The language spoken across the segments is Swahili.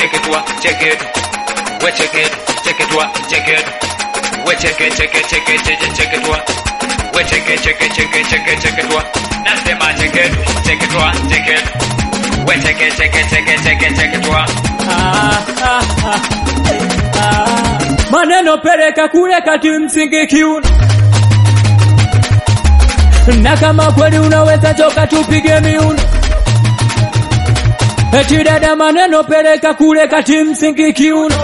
check it wa check it we check it check it wa check it we check it check it check it check it check it wa we check it check it check it check it check it wa nasema check it check it wa check it we check it check it check it check it check it wa Ah, ah, ah, ah. maneno peleka kule kati msingi kiuno na kama kweli unaweza choka tupige miuno eti dada maneno peleka kule kati msingi kiuno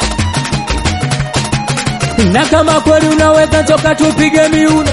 na kama kweli unaweza choka tupige miuno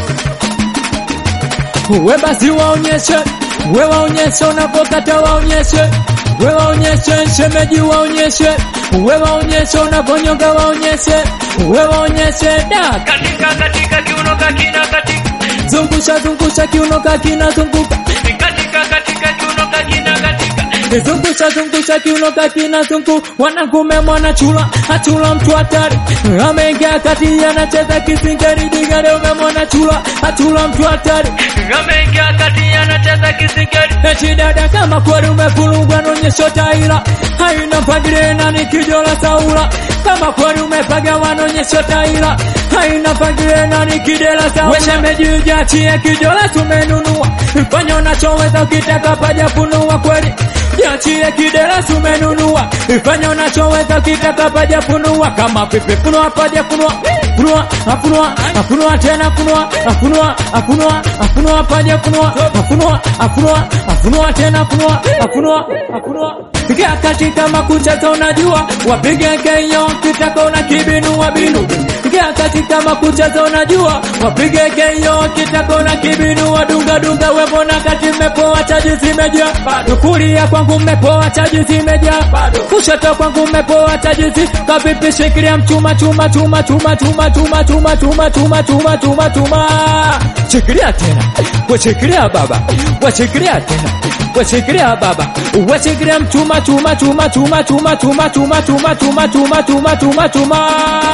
we basi waonyeshe we waonyeshe unapokata waonyeshe we waonyeshe shemeji waonyeshe we waonyeshe unaponyonga waonyeshe we waonyeshe da katika katika kiuno kakina katika zungusha zungusha kiuno kakina zunguka katika katika kiuno kakina katika zungusha zungusha kiuno kakina zungu wanakume mwana chula achula mtu hatari ameingia kati anacheza kisingeri digare umemwona chula achula mtu hatari ameingia kati anacheza kisingeri eti dada kama kweli umefurugwa nonyesho taila haina mpangilio na ni kijola saula kama kweli umepaga wanonyesho taila haina mpangilio na ni kidela saula weshemejiujachie kijola tumenunua fanya unachoweza ukitaka paja funua kweli Jiachie kidela tumenunua fanya unachoweza ukitaka paja funua kama pipi funua paja funua funua afunua afunua tena funua afunua afunua afunua paja funua afunua afunua afunua tena funua afunua afunua Piga katika makucha unajua wapige keyo kitaka una kibinua binu Piga katika makucha unajua wapige keyo kitaka una kibinua dunga dunga wepo na kati mmepoa chaji zimejaa bado kulia kwangu mmepoa chaji zimejaa bado kushoto kwangu mmepoa chaji zi kavipi shikilia mchuma chuma chuma chuma chuma chuma chuma chuma chuma chuma chuma chuma shikilia tena washikilia baba washikilia tena washikilia baba washikilia mchuma chuma chuma chuma chuma chuma chuma chuma chuma chuma chuma chuma chuma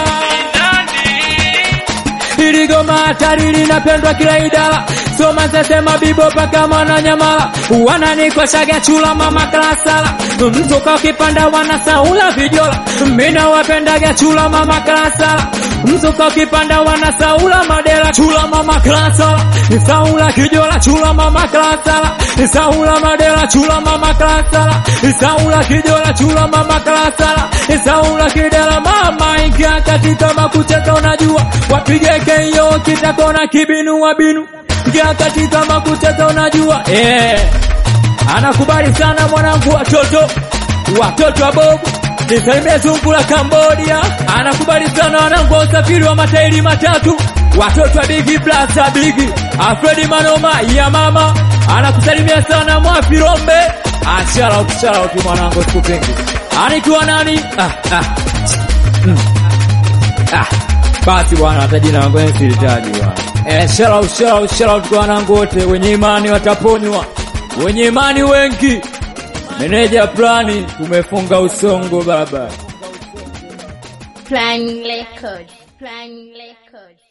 Hili goma hatari linapendwa kila idara Soma sesema bibo paka mwana nyamala Wananikoshaga chula mama kalasala Mzuka ukipanda wanasaula vijola Mina wapendaga chula mama kalasala Mzuka ukipanda wanasaula madela chula mama kalasala Saula kijola chula mama kalasala Saula madela chula mama kalasala Saula kijola chula mama kalasala Saula kidela mama ingia katika makucheza unajua wapige keyo kitakona kibinu wa binu ingia katika makucheza unajua eh anakubali sana mwanangu watoto watoto wa bobu nisalimie zungu la Cambodia anakubali sana wanangu wa usafiri wa matairi matatu watoto wa bigi blasa bigi Alfredi Manoma ya mama anakusalimia sana mwafirombe ashala utushala utu mwanangu sikupingi anikiwa nani ah, ah. Mm. Ah, basi bwana hata jina langu ni silitaji bwana. Eh, shout out, shout out, shout out kwa wanangu wote wenye imani wataponywa, wenye imani wengi. Meneja plani tumefunga usongo baba. Plan record. Plan record.